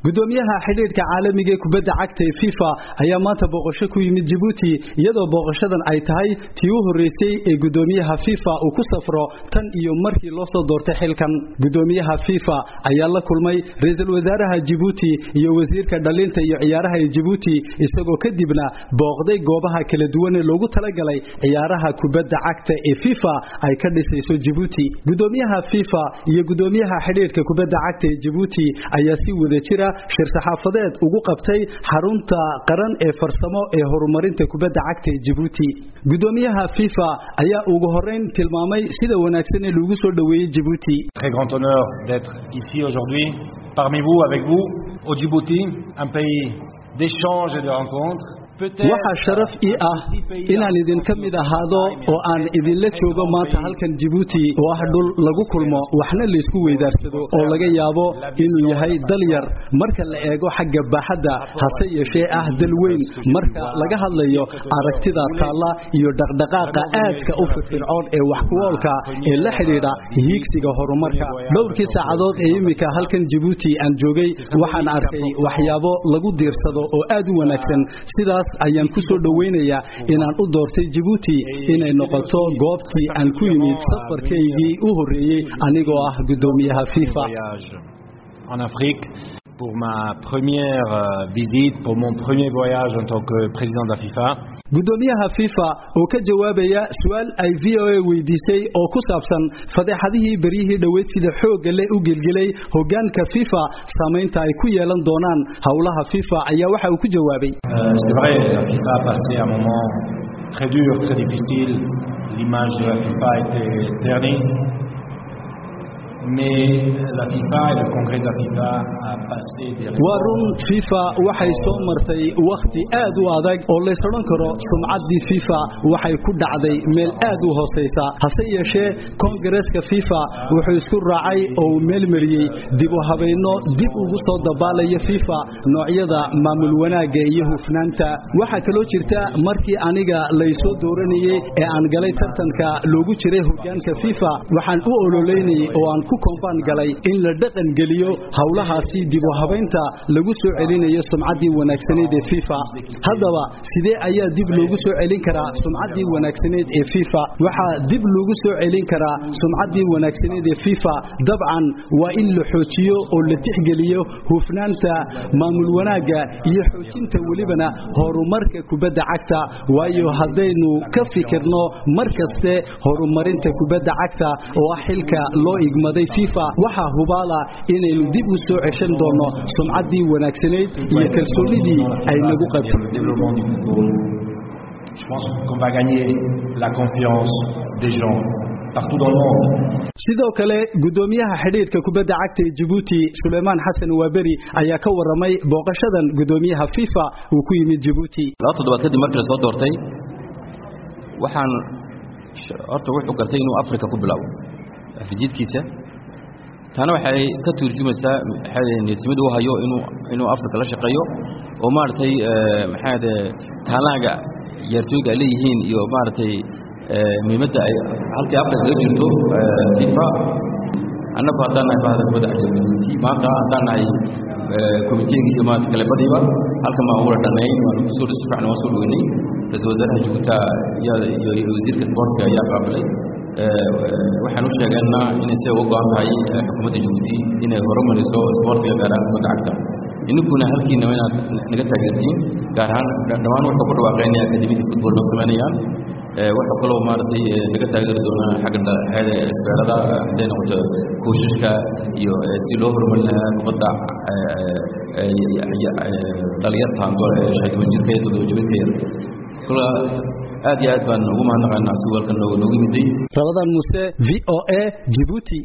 gudoomiyaha xidhiidhka caalamiga ee kubadda cagta ee FIFA ayaa maanta booqasho ku yimid Djibouti iyadoo booqashadan ay tahay tii u horeysay ee gudoomiyaha FIFA uu ku safro tan iyo markii loo soo doortay xilkan gudoomiyaha FIFA ayaa la kulmay ra'iisul wasaaraha Djibouti iyo wasiirka dhalinta iyo ciyaaraha ee Djibouti isagoo kadibna booqday goobaha kala duwan ee loogu talagalay ciyaaraha kubadda cagta ee FIFA ay ka dhisayso Djibouti gudoomiyaha FIFA iyo gudoomiyaha xidhiidhka kubadda cagta ee Djibouti ayaa si wada jira shir saxaafadeed ugu qabtay xarunta qaran ee farsamo ee horumarinta kubadda cagta ee Djibouti gudoomiyaha FIFA ayaa ugu horeyn tilmaamay sida wanaagsan ee lagu soo dhaweeyay Djibouti Très grand honneur d'être ici aujourd'hui parmi vous avec vous au Djibouti un pays d'échange et de rencontres waxaa sharaf ii ah inaan idinka mid ahaado oo aan idinla joogo maanta halkan Djibouti oo ah dhul lagu kulmo waxna la isku weydaarsado oo laga yaabo inuu yahay dal yar marka la eego xagga baaxadda hase yeeshee ah dal weyn marka laga hadlayo aragtida taalla iyo dhaqdhaqaaqa aadka u firfircoon ee wax ku oolka ee la xidhiidha hiigsiga horumarka dhowrkii saacadood ee imika halkan Djibouti aan joogay waxaan arkay waxyaabo lagu diirsado oo aad u wanaagsan sidaas ayaan ku soo dhaweynayaa inaan u doortay Djibouti inay noqoto goobtii aan ku yimid safarkaygii u horeeyay anigoo ah gudoomiyaha FIFA en Afrique pour ma première visite pour mon premier voyage en tant que président de la FIFA gudoomiyaha FIFA oo ka jawaabaya su'aal ay VOA weydiisay oo ku saabsan fadeexadihii bariyihii dhoweyd sida xoogga leh u gelgelay hoggaanka FIFA saamaynta ay ku yeelan doonaan howlaha FIFA ayaa waxa uu ku jawaabay c'est vrai la FIFA a passé un moment très dur très difficile l'image de la FIFA était ternie waa run FIFA waxay soo martay wakhti aad u adag oo lays odhan karo sumcaddii FIFA waxay ku dhacday meel aad u hoosaysa hase yeeshee kongareeska FIFA wuxuu isku raacay oo uu meelmariyey dib u habayno dib ugu soo dabaalaya FIFA noocyada maamul wanaagga iyo hufnaanta waxaa kaloo jirta markii aniga laysoo dooranayey ee aan galay tartanka loogu jiray hoggaanka FIFA waxaan u ololeynayay oo aan ku koonfaan galay in la dhaqan geliyo howlahaasi dib u habaynta lagu soo celinayo sumcaddii wanaagsaneed ee FIFA haddaba sidee ayaa dib loogu soo celin karaa sumcaddii wanaagsaneed ee FIFA waxaa dib loogu soo celin karaa sumcaddii wanaagsaneed ee FIFA dabcan waa in la xoojiyo oo la tixgeliyo hufnaanta maamul wanaagga iyo xoojinta welibana horumarka kubadda cagta waayo haddaynu ka fikirno mar kaste horumarinta kubadda cagta oo ah xilka loo igmaday FIFA waxa hubaala inaynu dib u soo ceshan doono sumcaddii wanaagsaneyd iyo kalsoonidii ay nagu sidoo kale gudoomiyaha xidhiidhka kubadda cagta ee Djibouti Suleiman Hassan Waberi ayaa ka waramay booqashadan gudoomiyaha FIFA uu ku yimid Djibouti laba toddobaad kadib markii la soo doortay waxaan horta wuxuu gartay inuu Afrika ku bilaabo fijiidkiisa taana waxay ka turjumaysaa niyadsamid uu hayo inuu inuu Afrika la shaqeeyo oo maartay maxaade taalaga ciyaartooyga ay leeyihiin iyo maartay muhiimadda ay halkii Afrika ka jirto FIFA annagu haddaan nahay bahda kubadda cagta Djibouti maanta haddaan nahay komiteega iyo maanta kale badiba halkan baan ula dhannayn waan ku soo dhisi fiican waan soo dhaweynay ra-iisul wasaaraha Djibouti iyo wasiirka sportka ayaa qaabilay waxaan u sheegaynaa inay si uga go'an tahay xukuumadda Djibouti inay horumariso sportiga gaar ahaan kubadda cagta ininkuna halkiina inaad naga taageertiin gaar ahaan dhammaan wuxuu ku dhawaaqaynaya akademiyada football noo samaynayaan waxaa kaloo maaragtay naga taageeri doonaa xagga hayada isbeerada hadday noqoto kooshaska iyo si loo horumarin lahaa kubadda dhalinyartan shan toban jirka iyo toddoba jirka yar kula aad iyo aad baan ugu mahadnaqaynaa si walkan noogu yimiday Ramadan Muse VOA Djibouti